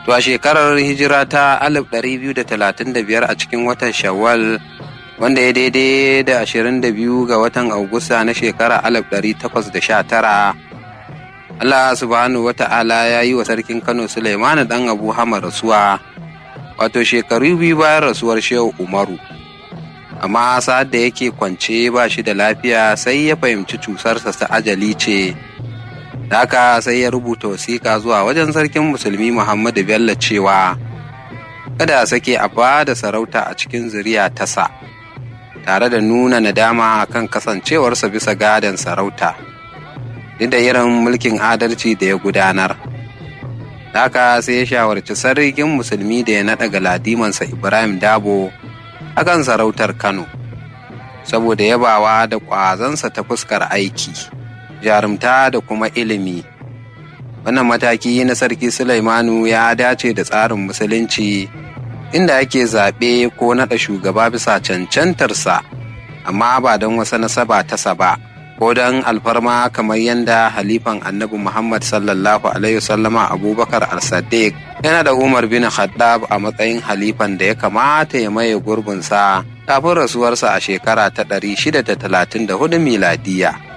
To a shekarar hijira ta 1235 a cikin watan Shawwal wanda ya daidai da 22 ga watan Agusta na shekara 1819 Allah subhanahu wa ta'ala ya yi wa sarkin Kano Suleimanu dan Abu Hamar rasuwa wato shekaru biyu bayan rasuwar Shehu Umaru amma sa'ad da yake kwance ba shi da lafiya sai ya fahimci cusarsa ta ajali ce da haka sai ya rubuta wasiƙa zuwa wajen sarkin musulmi Muhammadu Bello cewa kada a sake a ba da sarauta a cikin zuriya tasa tare da nuna nadama kan kasancewarsa bisa gadon sarauta duk da irin mulkin adalci da ya gudanar haka sai ya shawarci sarkin musulmi da ya naɗa galadimansa ibrahim dabo akan sarautar kano saboda yabawa da ƙwazansa ta fuskar aiki jarumta da kuma ilimi wannan mataki na sarki sulaimanu ya dace da tsarin musulunci inda ake zaɓe ko naɗa shugaba bisa cancantarsa amma ba don wasa nasaba tasa ba ko don alfarma kamar yadda halifan annabi muhammad sallallahu alaihi wasallama abubakar al-saddiq yana da umar bin khaddab a matsayin halifan da ya kamata ya maye gurbinsa kafin rasuwarsa a shekara ta 634 miladiya